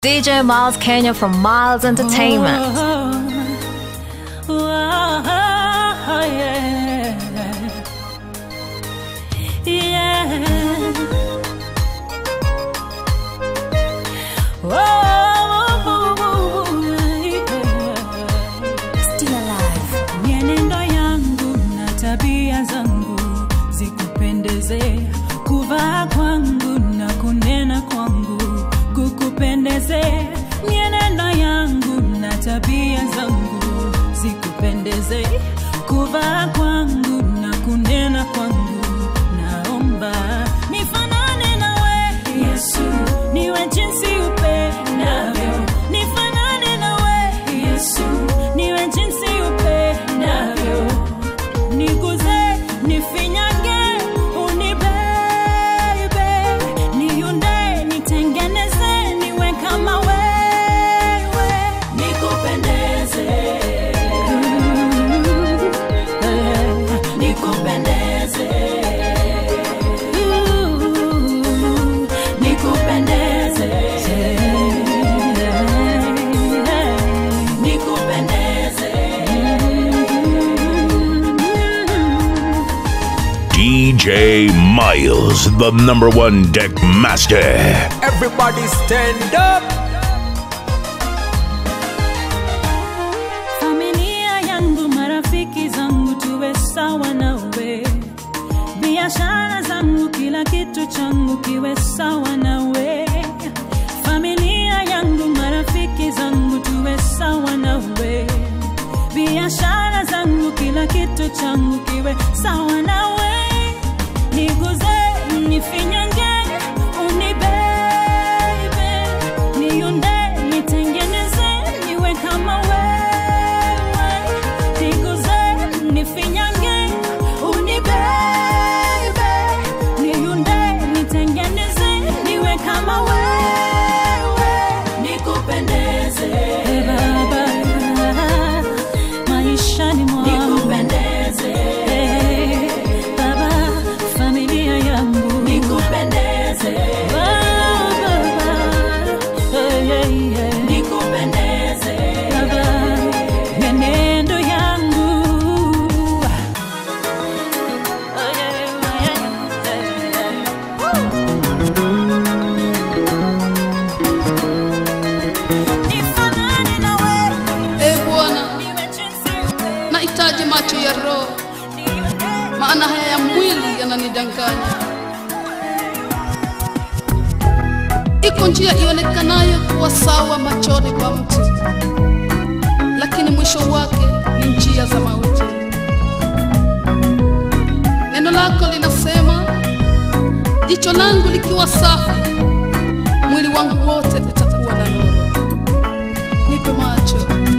DJ Miles Kenya from Miles Entertainment. Still alive. Mienendo yangu na tabia zangu zikupendeze, kuvaa kwangu na kunena kwangu kukupendeze. Mienendo yangu na tabia zangu zikupendeze, kuvaa kwangu na kunena kwangu. Naomba nifanane nawe Yesu, niwe jinsi upendavyo. Nifanane nawe Yesu, niwe jinsi upendavyo. Niguze, nifinyange, unibebe, niunde, nitengeneze, niwe kama wewe, nikupendeze, nikupendeze, nikupendeze, nikupendeze. DJ Miles, the number one deck master. Everybody stand up. familia yangu marafiki zangu tuwe sawa nawe biashara zangu kila kitu changu kiwe sawa nawe familia yangu marafiki zangu tuwe sawa nawe biashara zangu kila kitu changu kiwe sawa nawe niguze nifinyange unibebe niunde nitengeneze niwe kama wewe niguze nifinyange unibebe niunde nitengeneze niwe kama wewe nikupendeze baba maishani mwangu nikupendeze baba familia yangu nikupendeze baba nikupendeze baba menendo yangu nifanane nawe E Bwana, niwe jinsi upendavyo. nahitaji macho ya roho, maana haya ya mwili yananidanganya. Iko njia ionekanayo kuwa sawa machoni kwa mtu, lakini mwisho wake ni njia za mauti. Neno lako linasema, jicho langu likiwa safi, mwili wangu wote utakuwa na nuru. Nipe macho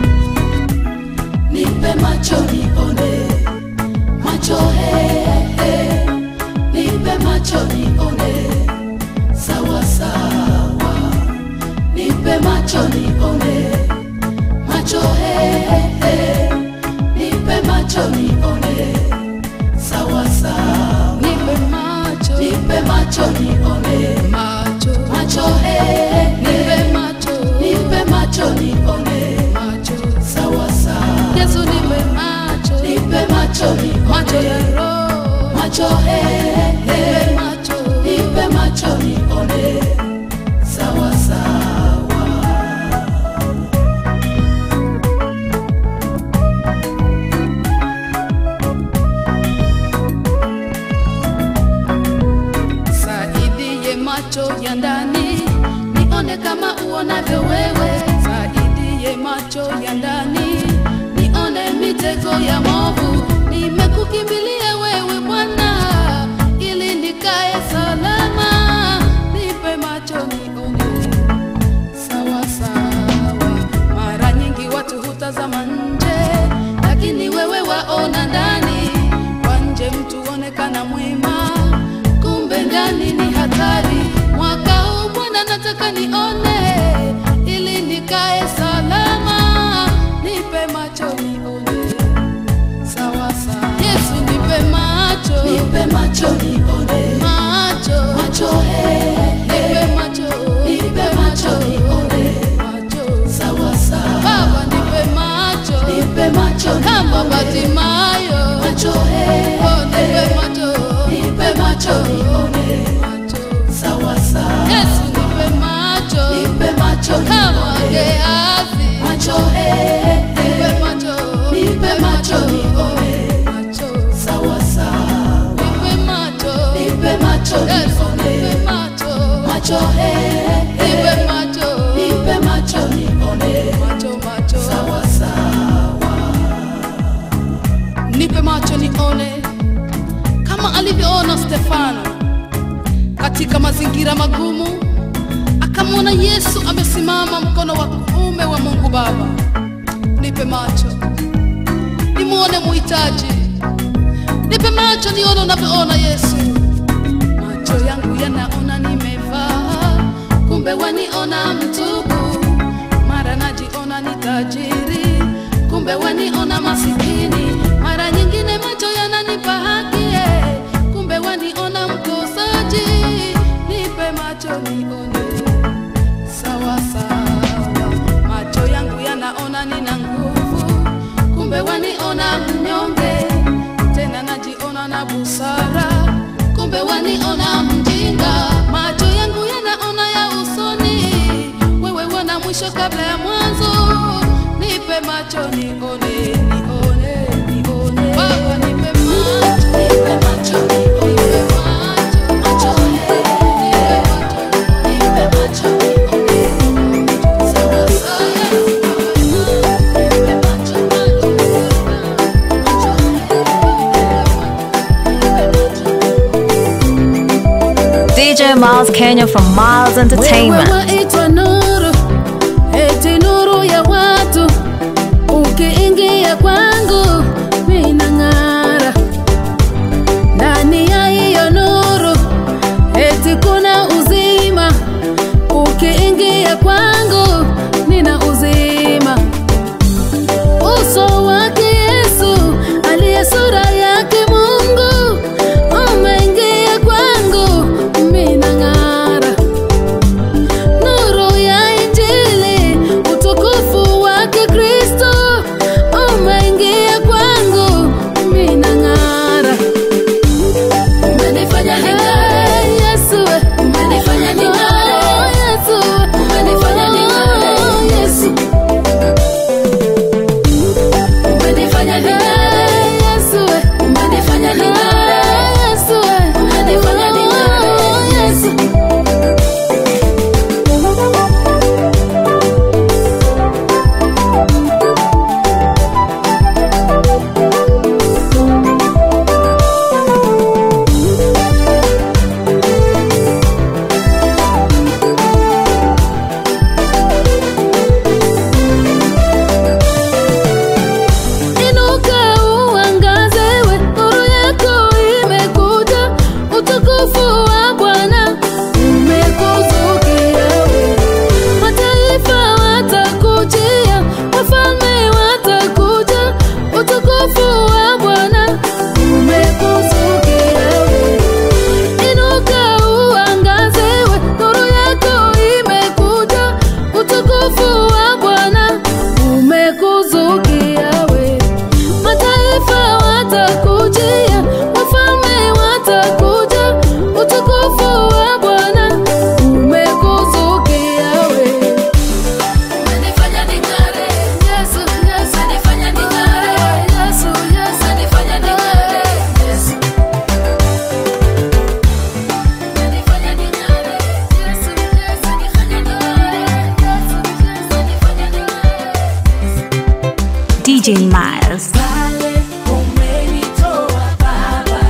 Nipe macho nione, macho he, he. Nipe macho nione, sawa sawa. Nipe macho nione, macho he, he. Nipe macho nione, sawa sawa. nipe macho Nipe macho nione, macho macho he, he. nipe macho Nipe macho nione, macho sawa sawa. Yesu nipe macho Nipe macho nione, macho ya roho macho he, he. nipe macho nipe macho nione sawa sawa saidie macho ya ndani nione kama uonavyo wewe saidie macho ya ndani nione mitego ya movu nimekukimbilia wewe bwana ili nikae salama nipe macho nione sawa sawa. Mara nyingi watu hutazama nje, lakini wewe waona ndani. Kwa nje mtu onekana mwema, kumbe ndani ni hatari. Mwaka huu Bwana nataka nione, ili nikae salama. Nipe macho nione sawa sawa. Yesu nipe macho, nipe macho nione macho, macho he, he. nipe macho, nipe macho nione Batimayo, macho he, oh, nipe macho, nipe macho nione macho. sawa sawa, Yesu nipe macho, nipe macho kama nione Gehazi, macho he, nipe macho, nipe macho nione macho, sawa sawa, nipe macho, nipe macho Yesu nipe nione macho, macho he, nipe macho, nipe macho nione macho, macho. sawa sawa, nipe macho nione kama alivyoona Stefano katika mazingira magumu, akamwona Yesu amesimama mkono wa kuume wa Mungu Baba. Nipe macho nimwone muhitaji, nipe macho nione unavyoona Yesu. Macho yangu yanaona nimevaa, kumbe waniona mtupu, mara najiona ni tajiri, kumbe waniona masikini, mara nyingine macho yananipa haki, eh, kumbe waniona mkosaji. Nipe macho nione sawa sawa, macho yangu yanaona nina nguvu, kumbe waniona mnyonge, tena najiona na busara, kumbe waniona mjinga. Macho yangu yanaona ya usoni, wewe wana mwisho kabla ya mwanzo. Nipe macho nione, nione, nione. Baba nipe macho, nipe macho nione nipe macho, macho he, nipe macho. nipe macho nione sawa sawa, nipe macho macho DJ Miles Kenya from Miles Entertainment. Wewe waitwa nuru, eti nuru ya watu. Ukiingia kwangu mina ng'ara, ndani ya hiyo nuru eti kuna uzima. Ukiingia kwangu nina uzima. Uso wake Yesu aliye sura yake Mungu umeingia kwangu, mina ng'ara nuru ya Injili, utukufu wake Kristo umeingia kwangu, mina ng'ara. umenifanya ning'are, Hey, Yesu we. umenifanya ning'are, Oh, Yesu we. Umenifanya ning'are. Oh, Yesu. umenifanya ning'are, Hey, Yesu we. umenifanya ning'are, Hey, Yesu we. Umenifanya ning'are. Oh, Yesu. Inuka uangaze, we nuru yako imekuja, utukufu wa Bwana umekuzukia we. Mataifa watakujia, wafalme watakuja, utukufu wa Bwana umekuzukia we. Inuka uangaze, we nuru yako imekuja, utukufu wa Bwana umekuzukia we. Mataifa watakujia, wafalme watakuja, utukufu wa Bwana umekuzukia we. umenifanya ning'are, Yesu, Yesu, umenifanya ning'are, Yesu, Yesu, umenifanya ning'are, Yesu, umenifanya ning'are, Yesu, Yesu, umenifanya ning'are, umenifanya ning'are. DJ Miles. Pale umenitoa Baba,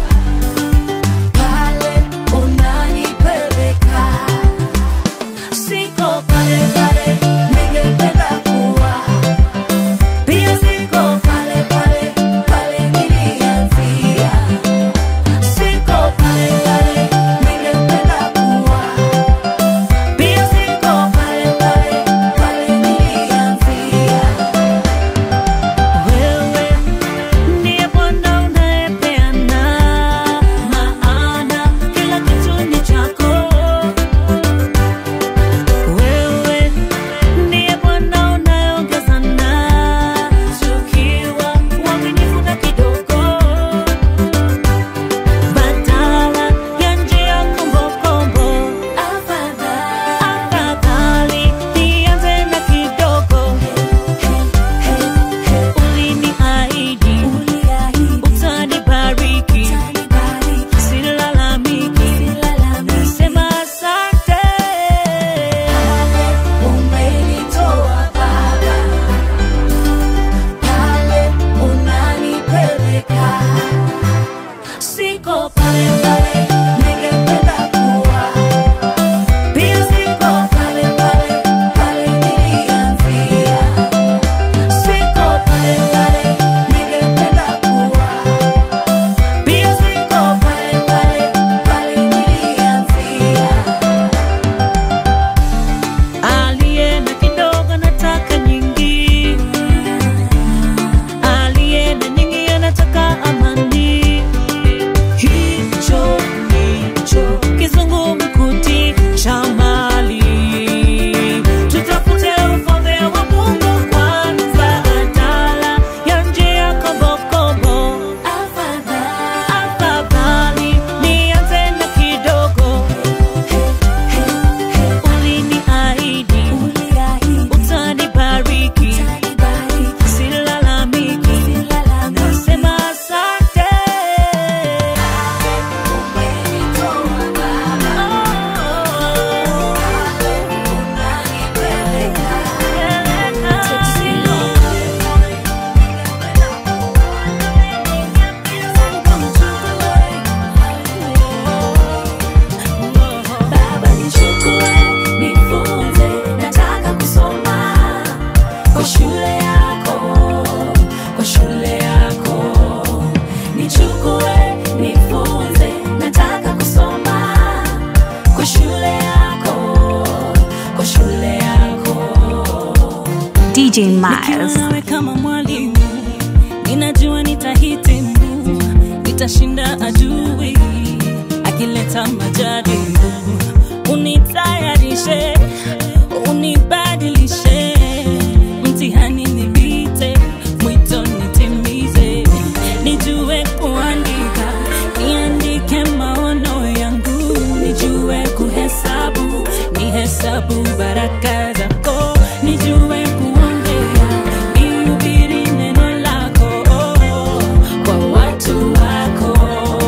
pale unanipeleka, siko pale pale ningependa kuwa, pia siko pale pale pale nilianzia, siko pale pale ningependa kuwa, pia siko pale pale pale nilianzia. DJ Miles. Nikiwa nawe kama mwalimu, ninajua nitahitimu, nitashinda adui akileta majaribu. Unitayarishe, unibadilishe, mtihani nipite, mwito nitimize, nijue kuandika, niandike maono yangu, nijue kuhesabu, nihesabu baraka zako, nijue kuongea, nihubiri neno lako kwa watu wako.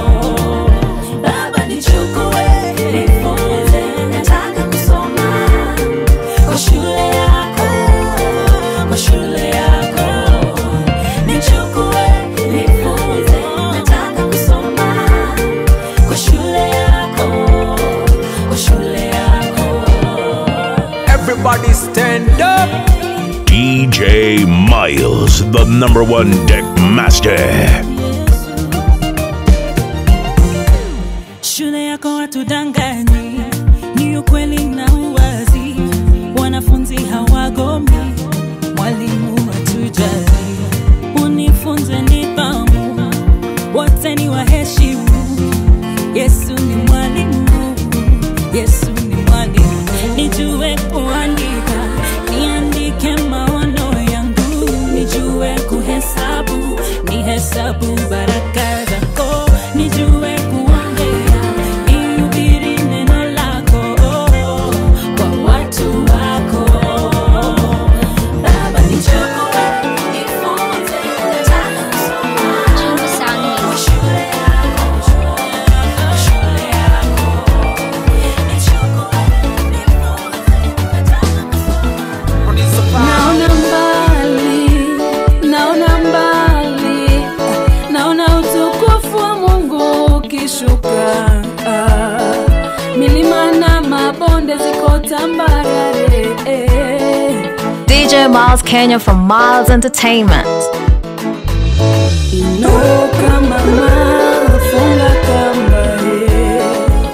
Baba nichukue, nifunze, nataka kusoma kwa shule yako, kwa shule yako. Nichukue, nifunze, nataka kusoma kwa shule yako, kwa shule yako. Everybody stand up. DJ Miles, the number one deck master. Shule yako watudanganyi, ni ukweli na uwazi. Wanafunzi hawagomi, mwalimu hatujali. Unifunze nidhamu, wote ni waheshimu. Yesu ni mwalimu, Yesu ni mwalimu. Nijue kuandika, niandike maono yangu, nijue kuhesabu, nihesabu baraka zako, nijue kuongea, nihubiri neno lako kwa watu wako. Baba nichukue, nifunze, nataka kusoma kwa shule yako, shule yako. Nichukue, nifunze, nataka kusoma Naona mbali, naona mbali, naona utukufu wa Mungu ukishuka. Ah, Milima na mabonde ziko tambarare. DJ Miles Kenya from Miles Entertainment. Inuka mama, funga kamba he.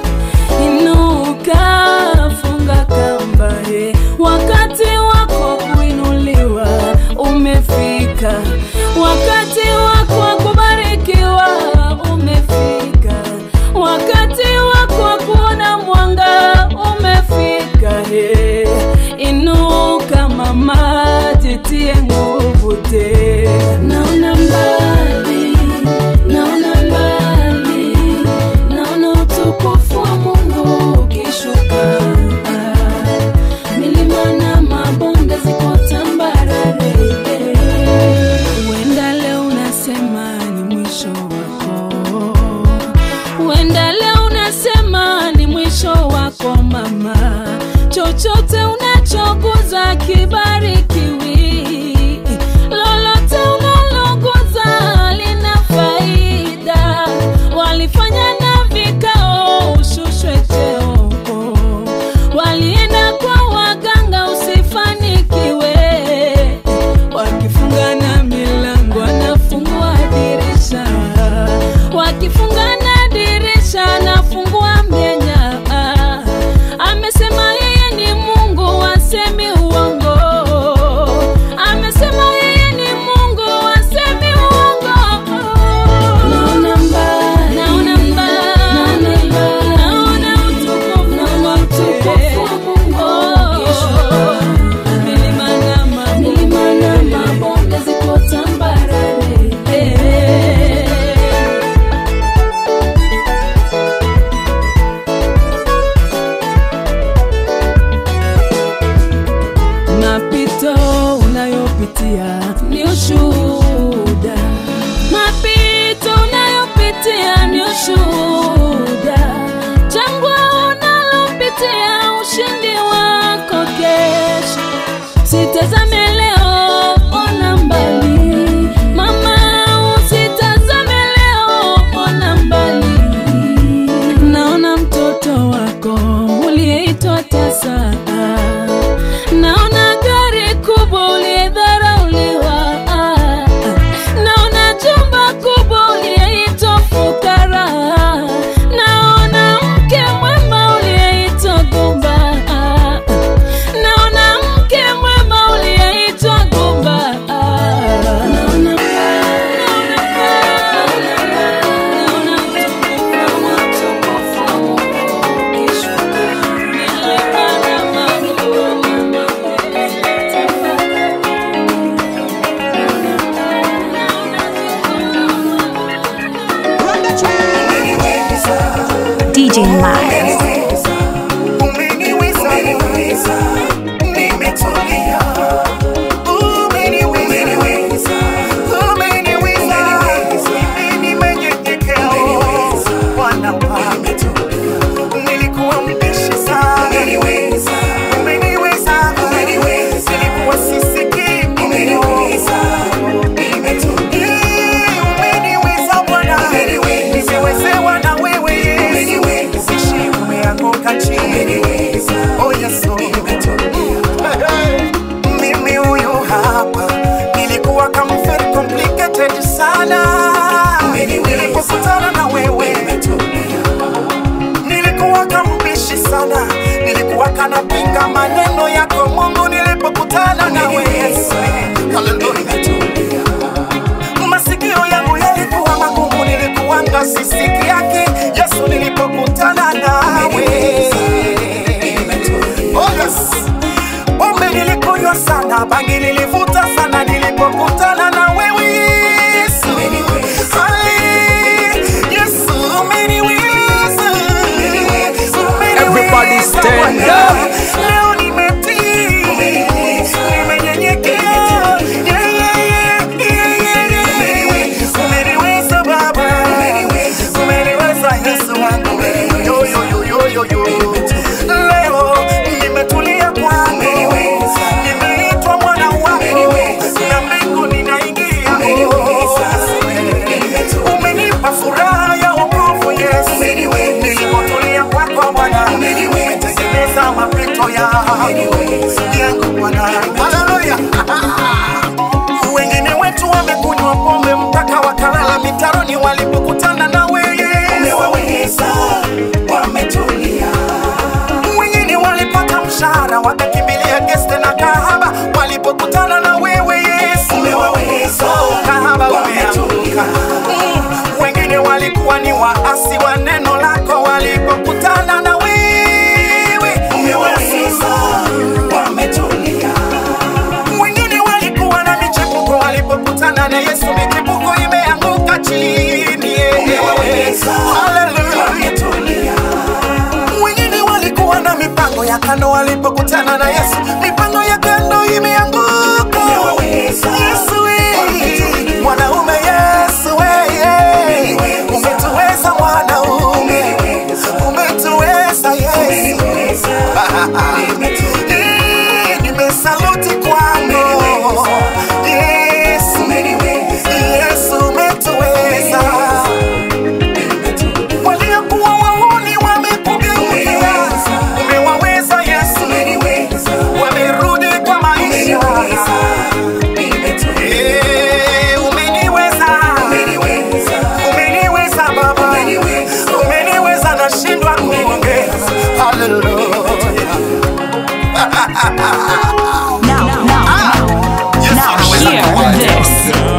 Inuka, funga kamba he. Wakati wako kuinuliwa umefika, wakati wako wa kubarikiwa umefika, wakati wako wa kuona mwanga umefika. He. Inuka mama, jitie nguvu tena. Naona mbali, naona mbali, naona utukufu wa Mungu ukishuka. Milima na mabonde ziko tambarare. Huenda leo unasema ni mwisho wako, huenda leo unasema ni mwisho wako mama. Chochote unachoguza kibarikiwi, lolote unaloguza lina faida. Walifanya na vikao ushushwe cheo, walienda kwa waganga usifanikiwe, wakifunga na milango anafungua dirisha, wakifunga na dirisha anafungua mianya. Amesema yeye ni Mungu, asemi uongo. Amesema yeye ni Mungu, asemi uongo. Naona mbali, naona mbali, naona utukufu, naona utukufu wa Mungu ukishuka. Milima na ma- milima na mabonde ziko tambarare. Mapito unayopitia ni ushuhuda, mapito unayopitia ni ushuhuda, jangwa unalopitia ushindi wako kesho. Sitazame leo, ona mbali, mama, usitazame leo, ona mbali. Naona mtoto wako uliyeitwa tasa, naona gari kubwa uliyedharauliwa, naona jumba kubwa uliyeitwa fukara, sana bangi nilivuta sana nilipokutana na wewe yesu Ali, yesu umeniweza. Everybody stand Umeniweza. up. Leo nimetii, nimenyenyekea. Yeah, yeah, yeah, yeah, yeah, yeah. Umeniweza Baba. Umeniweza Yesu wangu. Yo, yo, yo, yo, yo, yo. Leo nimetulia kwako. Nimeitwa mwana wako. Na mbingu ninaingia. Umenipa furaha ya wokovu Yesu. Nilipotulia kwako Bwana. Umetengeneza mapito yangu yangu Bwana. Haleluya. Wengine wetu wamekunywa pombe mpaka wakalala mitaroni walipokutana na wewe. Umewaweza, wametulia. Wengine walipata mshahara wakakimbilia geste na kahaba walipokutana na wewe Yesu. Umewaweza, kahaba wametulia. Wengine walikuwa ni waasi wa neno lako walipokutana na wewe. Umewaweza, wametulia. Wengine walikuwa na michepuko walipokutana na Yesu, michepuko imeanguka chini. Haleluya. Wengine walikuwa na mipango ya kando walipokutana na Yesu, mipango ya kando imeanguka. Yesu we, mwanaume Yesu we, umetuweza mwanaume, umetuweza Yesu. Eh, Nimesaluti kwako Yesu, Yesu umetuweza. Waliokuwa wauni wamekugeukia, umewaweza Yesu, wamerudi kwa maisha. Eh, umeniweza, umeniweza Baba, umeniweza, nashindwa kuongea. Hallelujah. Now, now, now, hear this.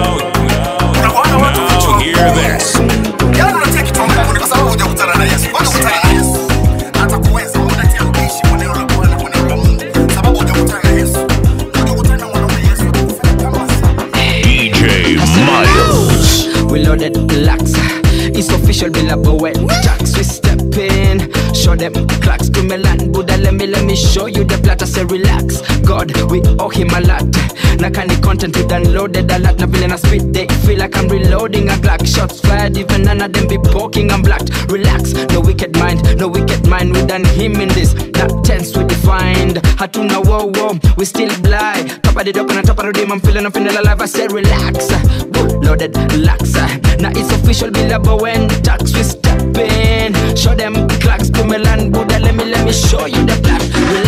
Unaona watu Now hear this. Yaani unatia kitu mbinguni kwa sababu hujakutana na Yesu. Kwanza kukutana na Yesu. Atakuweza unatia ukiishi kwa neno la Bwana, kwa neno la Mungu. Sababu hujakutana na Yesu. Hujakutana na mwanaume Yesu atakufanya kama DJ Miles. We loaded lax. It's official, Bill Bowen. Tax, we step in. Show them clocks to Milan. Buddha, let me, let me show you the plot. I say relax. God, we owe him a lot. Na kani content we downloaded a lot. Na vile na speed they feel like I'm reloading a Glock. Shots fired, even none of them be poking. I'm blocked. Relax, no wicked mind, no wicked mind. We done him in this. Not tense, we defined. Hatuna wow wow, we still blind. Top of the dock and top of the rim, I'm feeling, I'm feeling alive. I said relax. Woo, Loaded lax. Now it's official, Bill when tax we step in. Show them clocks to Milan, Buddha. Let me, let me show you the black.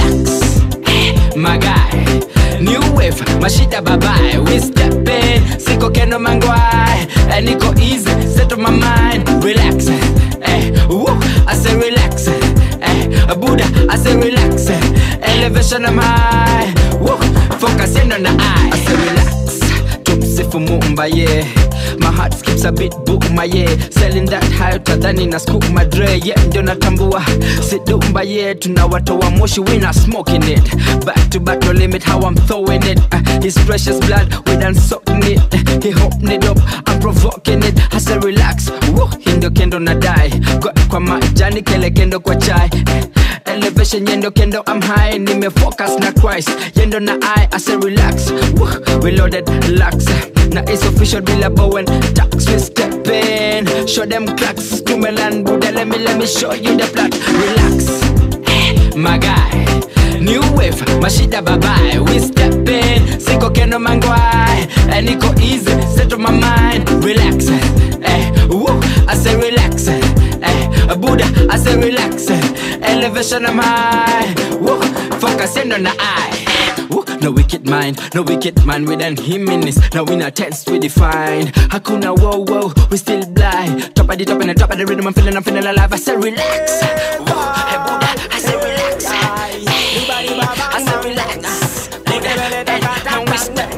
Relax, my guy. New wave, mashida babae. We step in, siko keno mangwai. And niko easy, set my mind. Relax, eh, woo, I say relax, eh, Buddha, I say relax. Elevation am high, woo, focus in on the eye. I say relax, tumsifu Muumba, yeah. My heart skips a bit booma, yeah. Selling that high utadhani na scoop madre, yeah. Ndio natambua sidumba, yeah. Tunawatoa moshi, we not smoking it. Back to back, no limit how I'm throwing it. Uh, his precious blood, we done soaking it. He holding it up, I'm provoking it. I say relax, woo. Hii ndio kendo na die. Got kwa majani, kele kendo kwa chai. Elevation yendo kendo I'm high Nimefocus na Christ Yendo na I I say relax Woo, We loaded lax Na it's official bila Bowen Tax we step in Show them cracks Kumelan Buddha let me let me show you the plot Relax Eh, My guy New wave Mashida babae We step in Siko kendo mangwai And niko easy Set my mind Relax Eh, woo, I say relax Eh, Buddha, I say relax. Elevation I'm high. Woo, focus in on the eye. Woo, no wicked mind, no wicked mind within him in this. Now we not tense, we define. Hakuna whoa whoa, we still blind. Top of the top and the top of the rhythm, I'm feeling, I'm feeling alive. I say relax. Woo, hey Buddha, I say relax. I say relax. Buddha, eh, now we step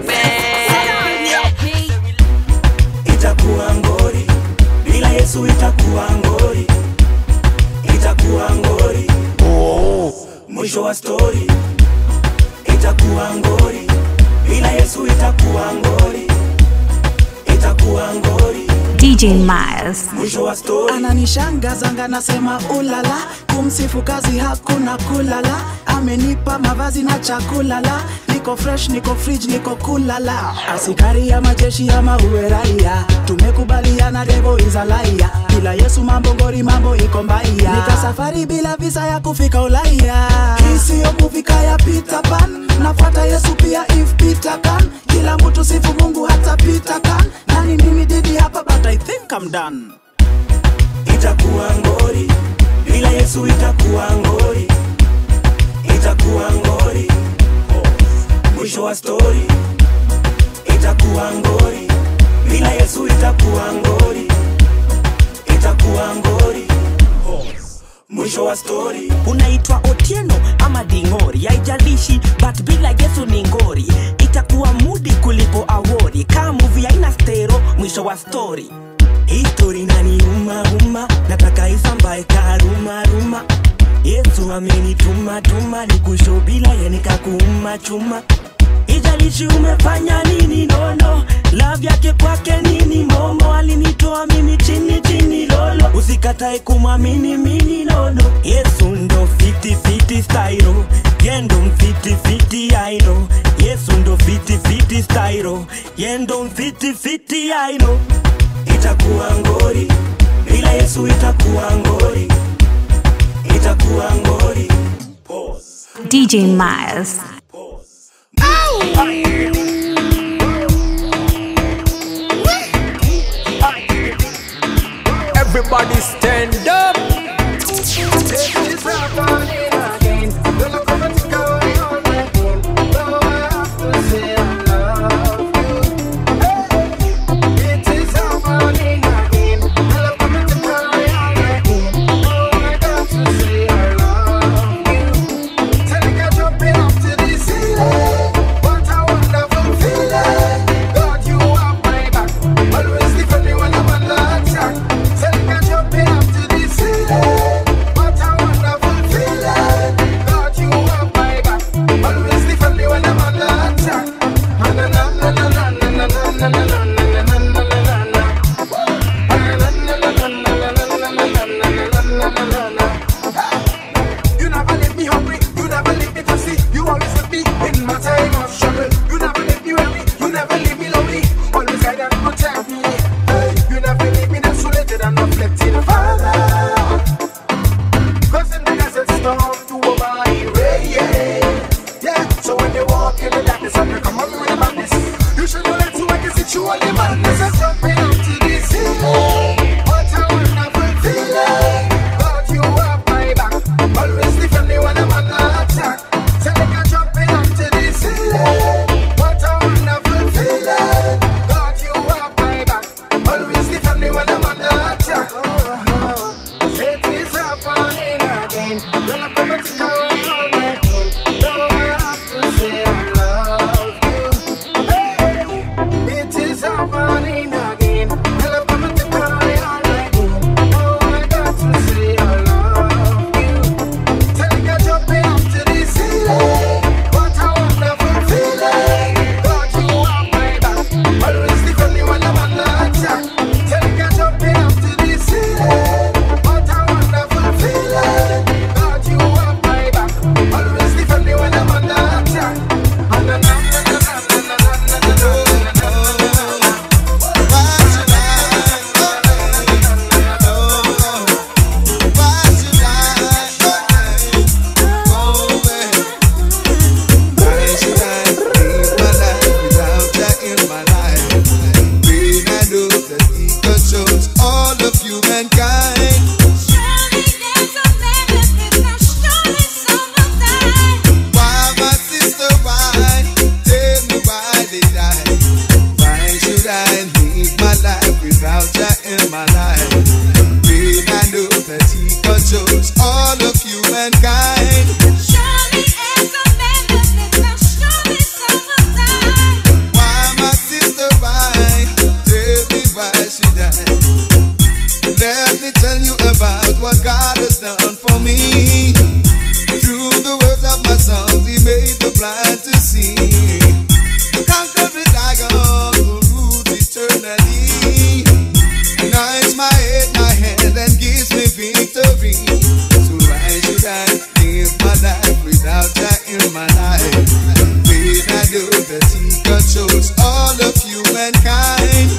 itakuwa ngori bila yesu itakuwa ngori itakuwa ngori mwisho wa stori itakuwa ngori bila yesu itakuwa ngori itakuwa ngori DJ Miles. mwisho wa story ananishangazanga nasema ulala kumsifu kazi hakuna kulala amenipa mavazi na chakulala niko fresh niko fridge niko kulala asikari ya majeshi ama uwe raia tumekubaliana devo izalaia bila yesu mambo ngori mambo iko mbaya nika safari bila visa ya kufika ulaya isiyo kufika ya Peter Pan nafuata yesu pia if Peter can kila mtu sifu mungu hata Peter can nani mimi didi hapa but I think I'm done itakuwa ngori bila yesu itakuwa ngori itakuwa ngori mwisho wa story itakuwa ngori bila yesu itakuwa ngori itakuwa ngori mwisho wa story unaitwa otieno ama dingori haijalishi but bila yesu ni ngori itakuwa mudi kuliko awori kaa muvi aina stero mwisho wa stori histori nani uma uma nataka isambae karuma ruma yesu amenituma tuma nikusho bila yenikakuuma chuma ijalishi umefanya nini nono love yake kwake nini momo alinitoa mimi chini chini lolo usikatae kumwamini mini nono yesu ndo fiti fiti stairo yendo mfiti fiti aino yesu ndo fiti fiti stairo yendo mfiti fiti aino itakuwa ngori bila yesu itakuwa ngori itakuwa ngori DJ Miles. Everybody stand up. What a wonderful God chose all of humankind.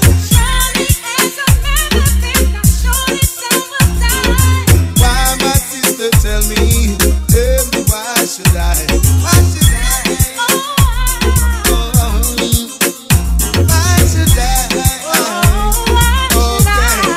Why, my sister, tell me, tell me why should I? Why should I? Oh, why should I? Okay,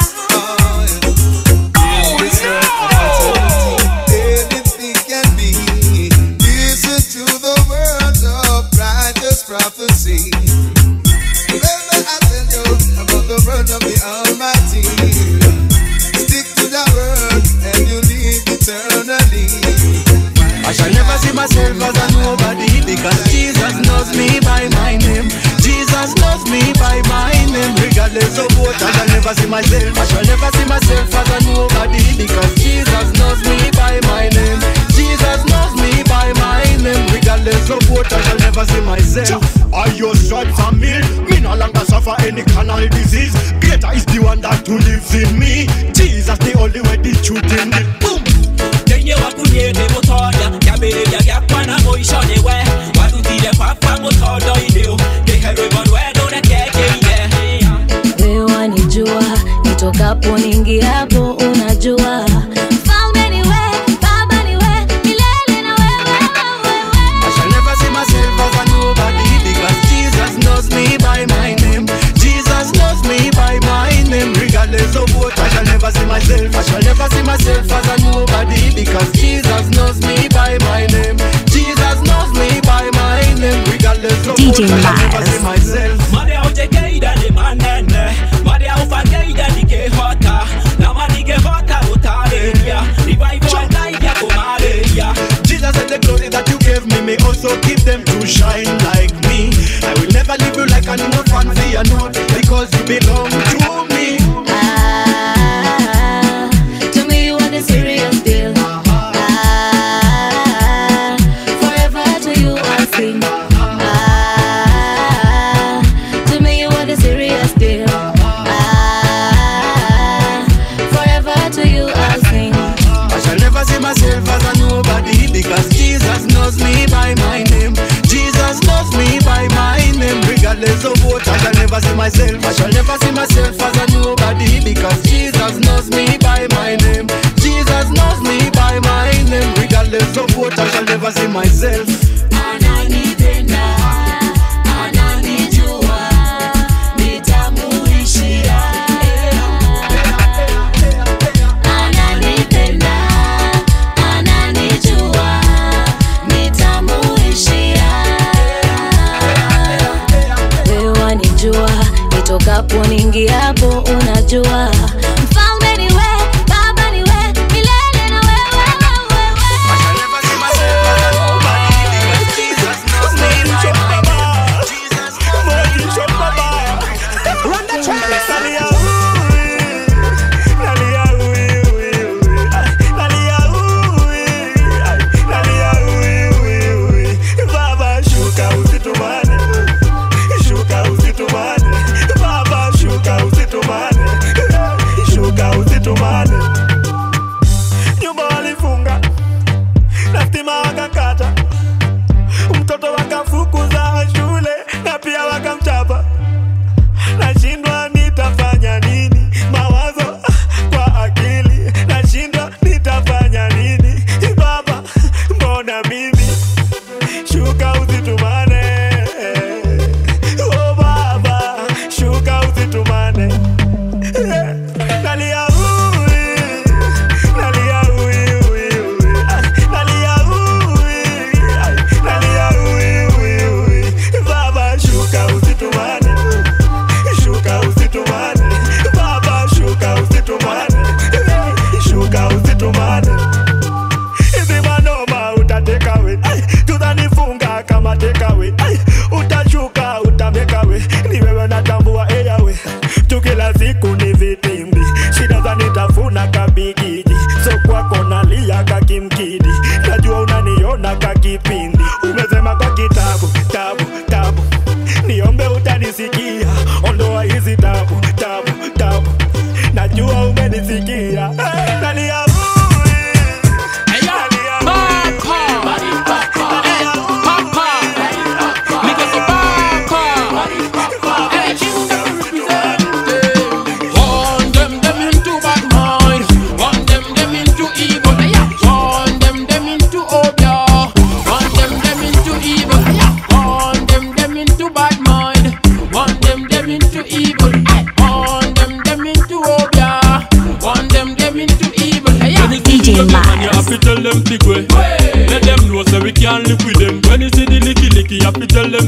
oh, yes, sir, anything can be. Listen to the words of righteous prophecy. Remember, I tell you about the word of the Almighty. Stick to the word, and you live eternally. I shall never see myself as a nobody because Jesus knows me by my name. Jesus knows me by my name, regardless of what. I shall never see myself. I shall never see myself as a nobody because Jesus knows me by my name. Jesus knows me by my name, regardless of what. I shall never see myself. I your stripes are me. Me no longer suffer any carnal disease. Greater is the one that who lives in me. Jesus the only way, the truth in me. Boom. Kenye wakunyete mutoya Kyambĩrĩria gĩakwa na mũico nĩwe warutire baba mũtondo inĩ kĩhe rwĩmbo rwerũ rekekĩire wewe wanijua nitokapo ningiapo unajua Mfalme ni wewe, Baba ni wewe, milele na wewe, I shall never see myself as a nobody because Jesus knows me by my name. Jesus knows me by my name, regardless of what. I shall never see myself. I shall never see myself as a nobody because Jesus knows me by my name. Jesus knows me by my name, regardless of DJ what. I shall never see myself. marĩa ũnjĩkĩire nĩ manene marĩa ũbangĩire ndingĩhota na maningĩhota gũtarĩria revival ndaithia kũmarĩria Jesus said the glory that you gave me may also give them to shine like me. I will never leave you like an orphan, fear not, because you belong to me. Ah, to me you are the serious deal. Ah, forever to you I'll sing. Ah, to me you are the serious deal. Ah, forever to you I'll sing. I shall never see myself as a nobody because Jesus knows me by my name. Jesus knows me by my name, regardless of what. I shall never see myself. I shall never see myself as a nobody because Jesus knows me by my name. Jesus knows me by my name, regardless of what. I shall never see myself. Ananipenda, ananijua, nitamuishia. Ananipenda, ananijua, nitamuishia. Wewe wanijua, nitokapo ningiapo unajua. Mfalme ni wewe, Baba ni wewe, milele na wewe, wewe, Baba shuka usitumane, shuka usitumane, Baba shuka usitumane, shuka usitumane. Nyumba walifunga na stima wakakata, mtoto wakafukuza shule na pia wakamchapa. Nashindwa nitafanya nini, mawazo kwa akili, nashindwa nitafanya nini. Baba, mbona mimi shuka usitumane oh baba shuka usitumane nalia ui nalia ui ui ui Ah, nalia ui Ah, nalia ui ui ui baba shuka usitumane shuka usitumane baba shuka usitumane shuka usitumane hizi manoma utatekawe tutanifunga kama tekawe utashuka utamekawe ni wewe natambua eyawe tu kila siku ni vitimbi shida zanitafuna kabigiji so kwako nalia kakimkidi najua unaniona kakipindi umesema kwa kitabu tabu tabu niombe utanisikia ondoa hizi tabu tabu tabu najua umenisikia nalia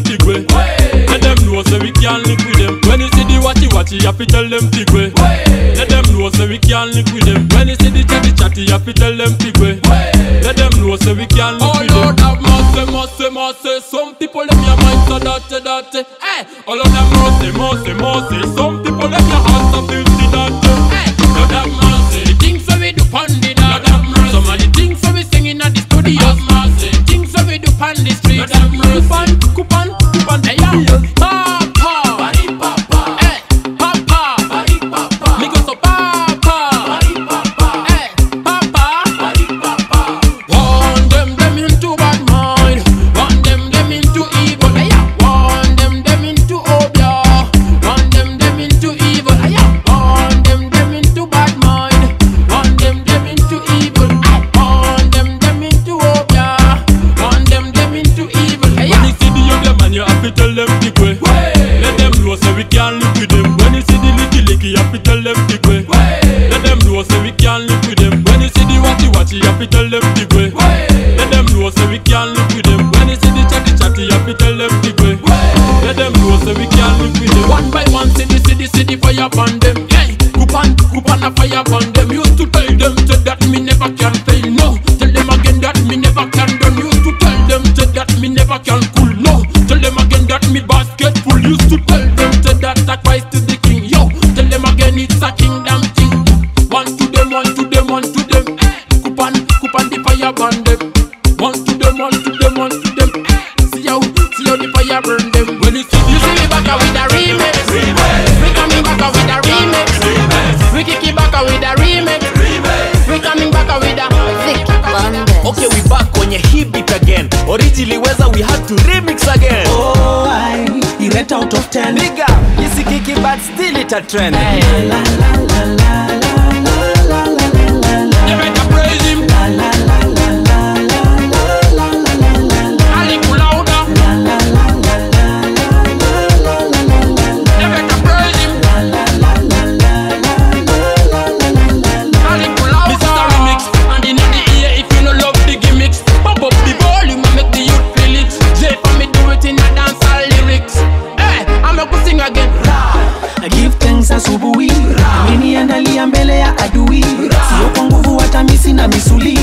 big way. Let them know so we can live with them. When you see the watchy watchy, you have to tell them big way. Let them know so we can live with them. When you see the chatty chatty, you have to tell them big way. Let them know so we can live with them. Oh Lord have mercy, mercy, mercy. Some people them your mind so dirty, dirty. Hey, oh Lord have mercy, mercy, mercy. Some people them your heart so filthy, dirty. Hey, Lord have mercy. The things that we do pon the dance. Lord have mercy. Some of the things that we singing at the studio. Lord have mercy. Things that we do pon the street. Lord have mercy. Coupon, coupon, coupon. Hey, yeah. Papa. Bari papa. Hey, papa. Bari papa. Me go so papa. Bari papa. Hey, papa. Bari papa. Want them them into bad mind. Want them them into evil. Hey, yeah. Want them them into obia. Want them them into evil. Hey, yeah. Want them them into bad mind. Want them them into evil. Hey, want them them into obia. Want them them into evil. Hey, yeah. When you see the young man, you have to tell them the way. Let them know so we can live with them. When you see the licky licky, you have to tell them the way. Let them know so we can live with them. When you see the watchy watchy, you have to tell them the way. Let them know so we can live with them. When you see the chatty chatty, you have to tell them the way. Let them know so we can live with them. One by one, see the city, see the fire burn them. Hey, coupon, coupon a fire burn them. Used to tell them to that me never can fail. No, tell them again that me never can done. Used to tell them to that me never can cool. No, tell them again that me basket full. Used to tell them to that sacrifice to the king. Yo, tell them again it's a kingdom thing. One to them, one to them, one to them. Eh, coupon, coupon the fire burn them. One to them, one to them, one to them. Eh, see how, see how the fire burn them. When you see, you see me back with a remix. We coming back with a remix. We kick it back with a remix. We coming back with a thick Okay, we back kwenye hii beat again. Originally weza we had to remix again. Oh, I rate out of 10. Nigga, isikiki but still it a trend. You better praise him. A little louder. You better praise him. A little louder. This is a remix, and in the ear if you no love the gimmicks. Pump up the volume and make the youth feel it. J for me do it in a dancehall lyrics. Hey, I'm not gonna sing again. give thanks asubuhi ameniandalia mbele ya adui sio kwa nguvu hata misi na misuli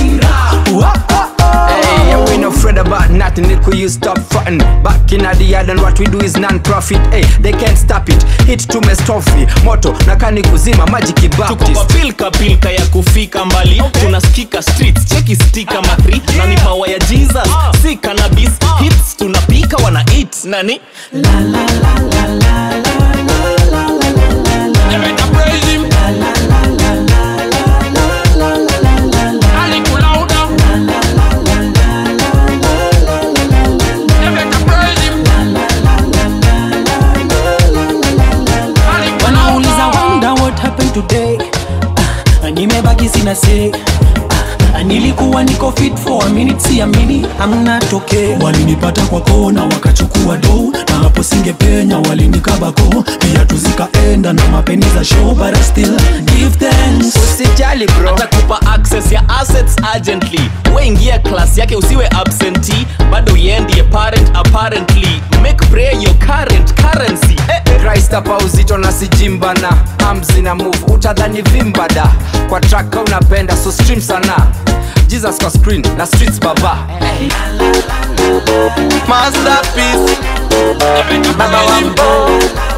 Hey, yeah, we no afraid about nothing. It could you stop fronting. Back in the yard and what we do is non-profit. Hey, they can't stop it. Hit to me stuffy. Moto nakani kuzima magic tuko kwa Baptist. pilka pilka ya kufika mbali tunasikika streets cheki stika matri na ni power ya jesus si cannabis hits tunapika wana eat nani You better praise him. A little louder. You better praise him. A little wanauliza louder. wonder what happened today Ah, nimebaki sina say Ah, nilikuwa niko fit for a minute siamini amna toke walinipata kwa kona wakachukua do na hapo singepenya walinikabako pia tuzikaenda na mapeni za show but I still give thanks Usijali bro. atakupa access ya assets urgently weingia class yake usiwe absentee bado uendie parent apparently make prayer your current currency eh, eh. Christ hapa uzito na sijimbana hamzi na move utadhani vimbada kwa traka unapenda so stream sana jesus kwa screen na streets baba Masterpiece. Baba Wambo.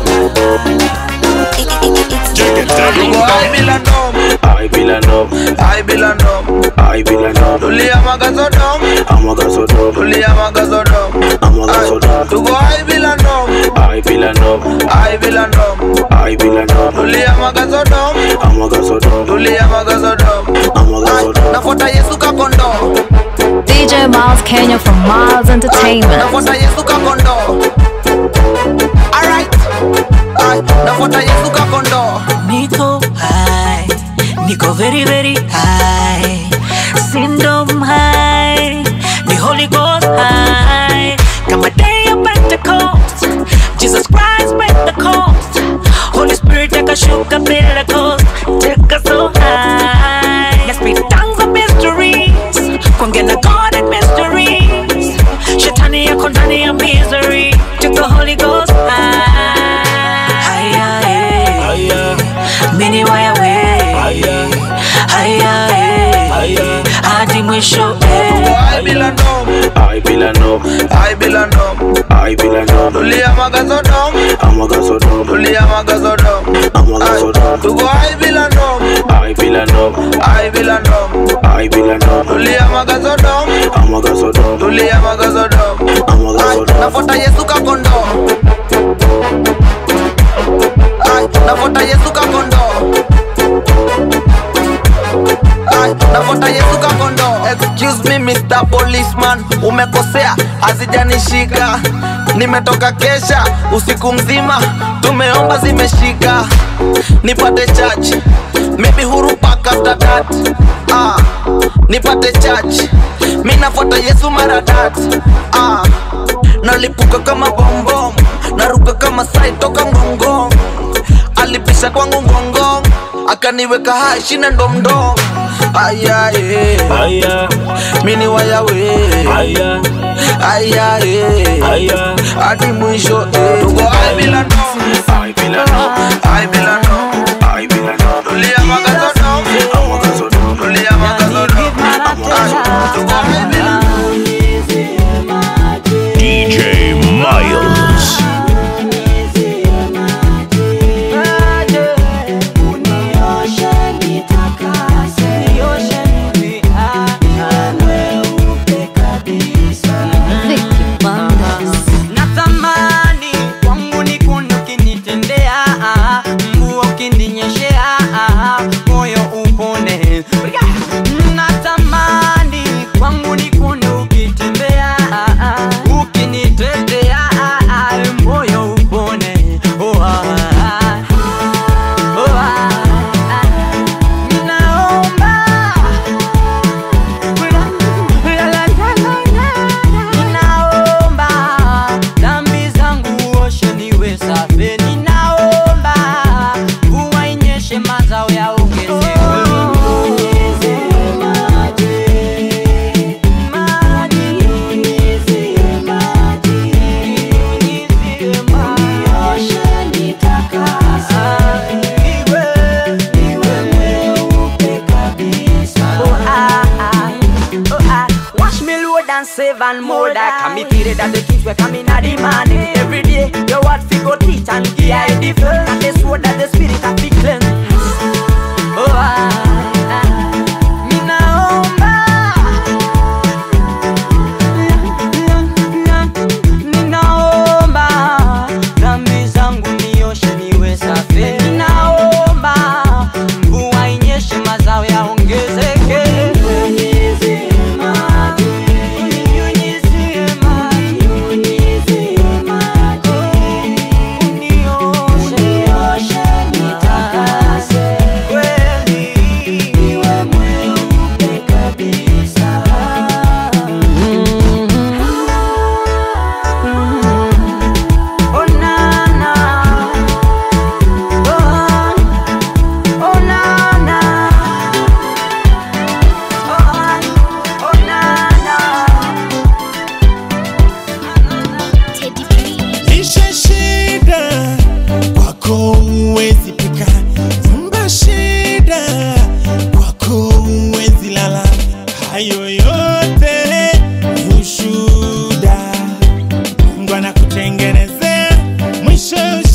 Tuko I Villanov. I Villanov. I Villanov. I Villanov. Tulia Magasodom. Amagasodom. Tulia Magasodom. Amagasodom. Tuko I Villanov. I Villanov. I Villanov. I Villanov. Tulia Magasodom. Amagasodom. Tulia Magasodom. Amagasodom. Nafuata Yesu kakondo. DJ Miles Kenya from Miles Entertainment. Nafuata Yesu kakondo. Alright. Ay, nafuata Yesu kakondo. Niko high, Niko very very high, Syndrome high, the Holy Ghost high. Kama day of Pentecost, Jesus Christ Pentecost, Holy Spirit akashuka miracles, take us so high. Let's speak tongues of mysteries, kuongea na God in mysteries. Shetani yako ndani ya misery, mwisho eh. I bila ndom I bila ndom I bila ndom I bila ndom Tulia magazo dom Amagazo dom Tulia magazo dom Amagazo dom Tuko I bila ndom I bila ndom I bila ndom I bila ndom Tulia magazo dom Amagazo dom Tulia magazo dom Amagazo dom Nafuata Yesu kakondo Ay, nafuata Yesu kakondo Ay, nafuata Yesu kakondo Excuse me Mr. Policeman Umekosea, hazijanishika Nimetoka kesha, usiku mzima Tumeomba zimeshika Nipate church Maybe huru pack after that ah, Nipate church Mi nafuata Yesu mara that ah, Nalipuka kama bombom Naruka kama sai toka ngongong Alipisha kwangu ngongong Akaniweka hai shina ndomdom Aya eh Aya Mini waya we Aya Aya eh Aya Hadi mwisho eh Tuko ai bila no Ai bila no Ai bila no Ai bila no Tulia magazo no Magazo no Tulia magazo no Ay, Tuko ai bila DJ Miles. natamani kwangu ni kuna ukinitendea mvua ukininyeshea moyo upone natamani kwangu ni kuna ukitembea ukinitendea moyo upone oh, ah, oh, ah. Ninaomba Ninaomba dhambi zangu oshe niwe safi. Ninaomba mvua inyeshe mazao yaongezeke. Wash me load and save and mold I can me feel it that the things we coming at the morning Every day your word fi go teach and give I defend And the sword that the spirit have fi cleanse Oh ah, ah. Me naomba Ninaomba dhambi zangu nioshe niwe safi Ninaomba mvua inyeshe mazao yaongezeke Lishe shida kwako huwezi pika, nyumba shida kwako huwezi lala, hayo yote ni ushuhuda. Mungu anakutengenezea mwisho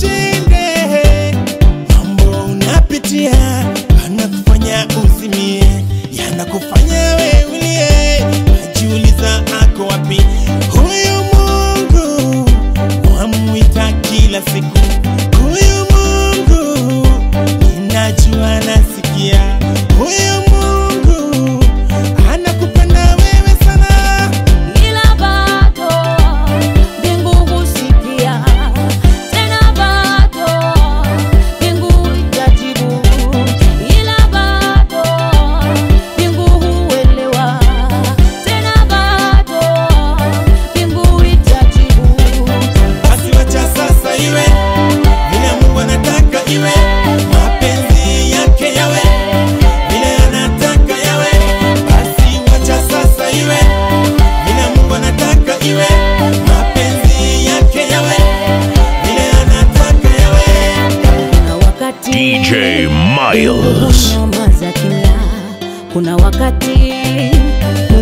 ushinde. Mambo unapitia anakufanya uzimie, yanakufanya wewe ulie, najiuliza ako wapi huyu Mungu wamwita kila siku huyu Mungu, ninajua nasikia huyu Mungu anakupenda wewe sana. ila bado mbingu husikia, tena bado mbingu itajibu, ila bado mbingu huelewa, tena bado mbingu itajibu. Basi wacha sasa iwe vile Mungu anataka iwe, mapenzi yake yawe vile anataka yawe. Basi wacha sasa iwe vile Mungu anataka iwe, mapenzi yake yawe vile anataka yawe. Kuna wakati DJ Miles. nyamaza kimya, kuna wakati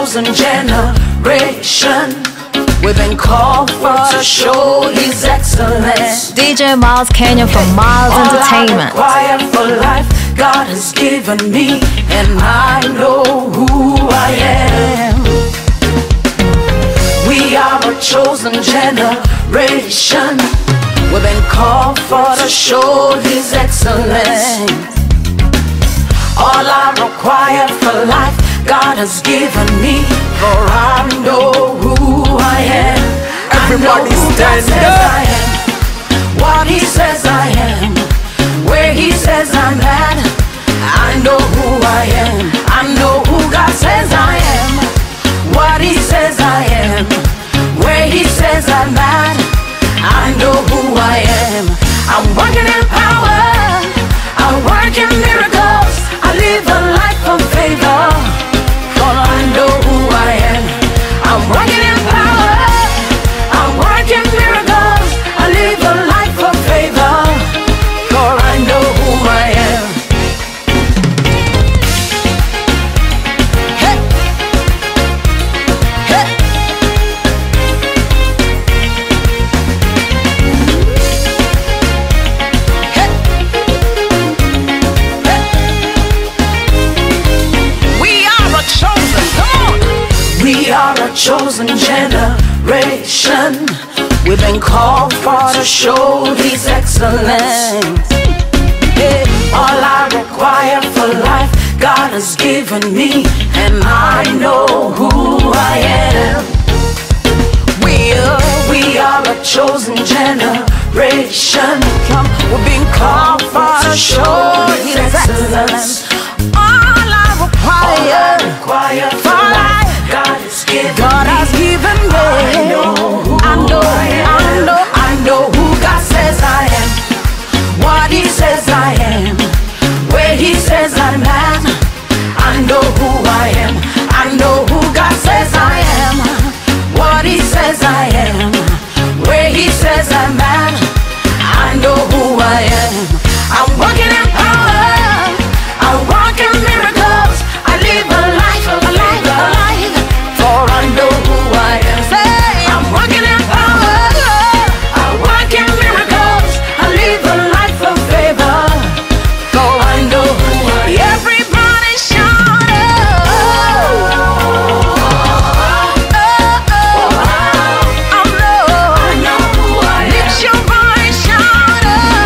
chosen generation. We've been called for to show His excellence. DJ Miles Kenya from Miles All Entertainment. I require for life, God has given me, and I know who I am. We are a chosen generation. We've been called for to show His excellence. All I require for life, God has given me, for I know who I am. Everybody I know who God stand says up. I am. What He says I am, where He says I'm at. I know who I am. I know who God says I am. What He says I am, where He says I'm at. I know who I am. I'm working in power. I work in miracles. I live a life of favor. For I know who I am. I'm working in power. I work in miracles. I live a life of favor. For I know who I am. Hey. Hey. We are a chosen, come on. We are a chosen generation. We've been called for to show His excellence. Yeah. All I require for life, God has given me, and I know who I am. We are, we are a chosen generation. Come, we've been called for to show His excellence. All I require, for life, God has given God has given me. I know, I know, I know, I know who God says I am. What He says I am, where He says I'm at. I know who I am. I know who God says I am. What He says I am, where He says I'm at. I know who I am. I'm walking in power. I walk in miracles. I live a life of a life of a life. For I know who I am. Say, I'm walking in power. I walk in miracles. I live a life of favor. For I know who I am. Everybody shout out. I know. Lift your voice, shout out.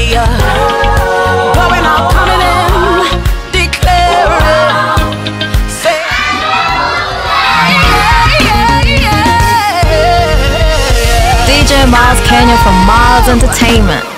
say, uh, going out, coming in, declaring, say, DJ Miles Kenya from Miles Entertainment.